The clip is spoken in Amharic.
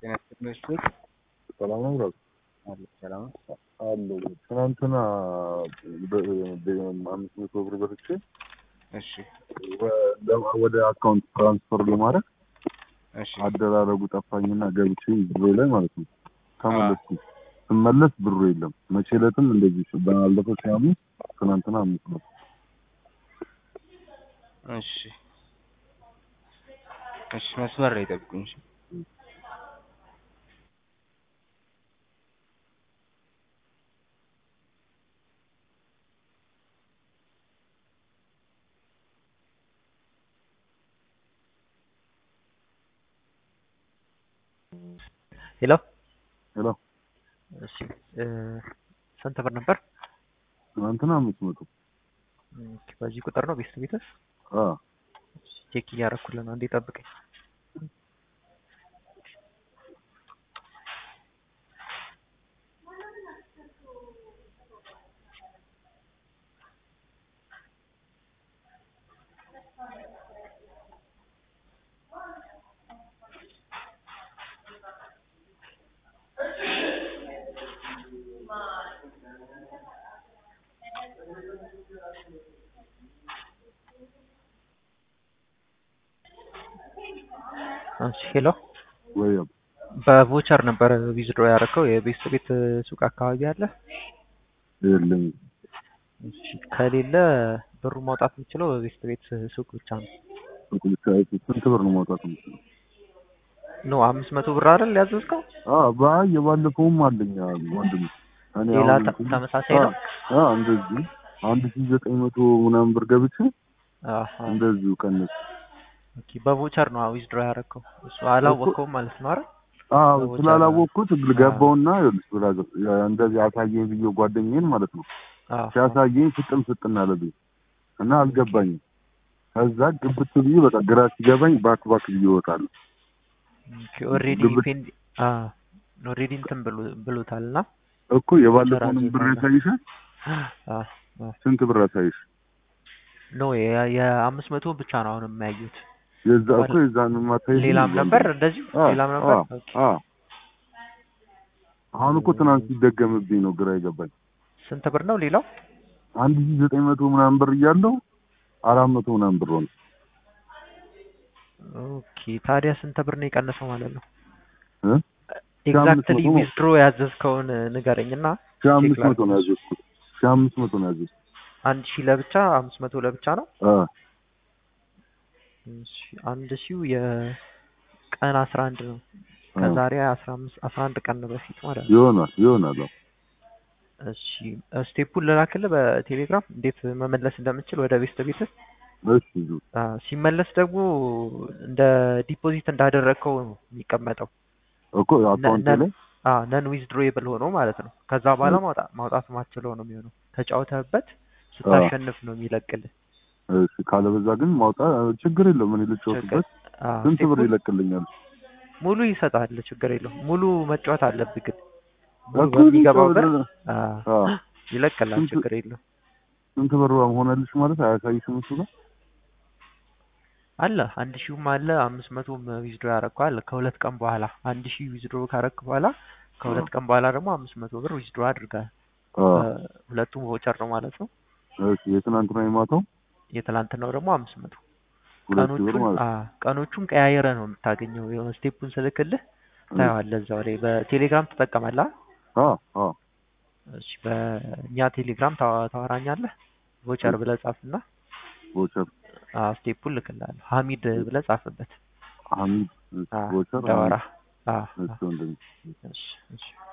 ጤና ይስጥልኝ። ሰላም ነው ብራዘር? አለ ሰላም ነው። አለሁ። ትናንትና በ- በ- አምስት መቶ ብር በልቼ እሺ ወ- ወደ አካውንት ትራንስፈር ለማድረግ እሺ አደራረጉ ጠፋኝና ገብቼ ብሮ ላይ ማለት ነው ተመለስኩ። ስመለስ ብሩ የለም። መቼ ዕለትም እንደዚህ ባለፈው ሲያምስ ትናንትና አምስት መቶ እሺ እሺ መስመር ላይ ጠብቁኝ። እሺ ሄሎ ሄሎ እሺ እ ስንት ብር ነበር? ትናንትና አምስት መቶ ኦኬ፣ በዚህ ቁጥር ነው ቤስት ቤትስ? አ ቼክ እያደረኩልህ ነው። እንዴ ጠብቀኝ። እሺ ሄሎ ወይ በቮቸር ነበር ዊዝድሮ ያደረከው የቤስት ቤት ሱቅ አካባቢ አለ? የለም እሺ ከሌለ ብሩ ማውጣት የምችለው በቤስት ቤት ሱቅ ብቻ ነው። ሱቅ ብቻ ስንት ብር ነው ማውጣት የምችለው? ኖ አምስት መቶ ብር አይደል ያዘዝከው? አ ባይ የባለፈውም አለኝ ወንድም እኔ ሌላ አሁን ተ- ተመሳሳይ ነው? አ እንደዚህ አንድ ሺህ ዘጠኝ መቶ ምናምን ብር ገብቼ አሃ እንደዚሁ ቀነስ ኦኬ በቮቸር ነው ዊዝድሮ ያደረከው። እሱ አላወቀውም ማለት ነው አይደል? አዎ በቦታ ስላላወቅኩት ነው። ገባውና ይኸውልሽ ብራዘር እንደዚህ አሳየኝ ብዬ ጓደኛዬን ማለት ነው አዎ ሲያሳየኝ ፍጥም ፍጥን አለብኝ እና አልገባኝም። ከዛ ግብት ብዬ በቃ ግራ ሲገባኝ ባክ ባክ ብዬ እወጣለሁ። ኦኬ ኦልሬዲ ግብት- ፔንድ አ ኦልሬዲ እንትን ብሎ- ብሎታልና እኮ የባለፈውንም ብር ያሳይሻል። አ አ ስንት ብር ያሳይሽ? ኖ የ- የአምስት መቶ ብቻ ነው አሁን የማያዩት። የዛ እኮ የዛን ማታይ ሌላም ነበር እንደዚሁ ሌላም ነበር። ኦኬ አሁን እኮ ትናንት ሲደገምብኝ ነው ግራ የገባኝ። ስንት ብር ነው ሌላው? አንድ ሺህ ዘጠኝ መቶ ምናምን ብር እያለው አራት መቶ ምናምን ብር ሆነ። ኦኬ ታዲያ ስንት ብር ነው የቀነሰው ማለት ነው? እ? ሺህ አምስት ኤግዛክትሊ መቶ ነው። ዊዝድሮ ያዘዝከውን ንገረኝና ሺህ አምስት ቼክ መቶ ነው ላድርግ። ያዘዝኩት። ሺህ አምስት መቶ ነው ያዘዝኩት። አንድ ሺህ ለብቻ አምስት መቶ ለብቻ ነው። አ እሺ አንድ ሺው የቀን አስራ አንድ ነው። አ ከዛሬ አስራ አምስት አስራ አንድ ቀን በፊት ማለት ነው። ይሆናል ይሆናል። አዎ። እሺ ስቴፑን ልላክልህ በቴሌግራም እንዴት መመለስ እንደምችል ወደ ቤስት ቤት እሺ ዙ ሲመለስ ደግሞ እንደ ዲፖዚት እንዳደረግከው ነው የሚቀመጠው እኮ አካውንቴ ላይ ነን ዊዝድሮዌብል ሆኖ ማለት ነው። ከዛ በኋላ ማውጣት ማውጣት ማችለው ነው የሚሆነው። ተጫውተህበት ስታሸንፍ ነው የሚለቅልህ። እሺ ካለበዛ ግን ማውጣት ችግር የለውም። እኔ ልጫወትበት። አዎ፣ ስንት ብር ስቴፑን ይለቅልኛል? ሙሉ ይሰጣል፣ ችግር የለውም። ሙሉ መጫወት አለብህ ግን ሙሉ እኮ በሚገባው ብር ልጫወት- አዎ፣ አዎ። ይለቅልሃል፣ ስንት- ችግር የለውም። ስንት ብር ሆነልሽ ማለት አያሳይሽም እሱ ጋር? አለ አንድ ሺውም አለ አምስት መቶም ዊዝድሮ ያደረግከው አለ። ከሁለት ቀን በኋላ አንድ ሺህ ዊዝድሮ ካረክ በኋላ ከሁለት ቀን በኋላ ደግሞ አምስት መቶ ብር ዊዝድሮ አድርጋል። አዎ። ሁለቱም ቮቸር ነው ማለት ነው። እሺ የትናንትና የማታው የትላንትናው ደግሞ አምስት መቶ ሁለት ሺህ ብር ቀኖቹን ማለት ነው። አ ቀኖቹን ቀያየረ ነው የምታገኘው። የሆነ ስቴፑን ስልክልህ ታየዋለህ እዛው ላይ። በቴሌግራም ትጠቀማለህ? አዎ አዎ እሺ በእኛ ቴሌግራም ታዋ- ታወራኛለህ። ቮቸር ብለህ ጻፍና ቮቸር አ ስቴፑን ልክልሃለሁ። ሀሚድ ብለህ ጻፍበት። ሐሚድ አ ቮቸር እንዳወራ አ እሱ እንደዚህ እሺ እሺ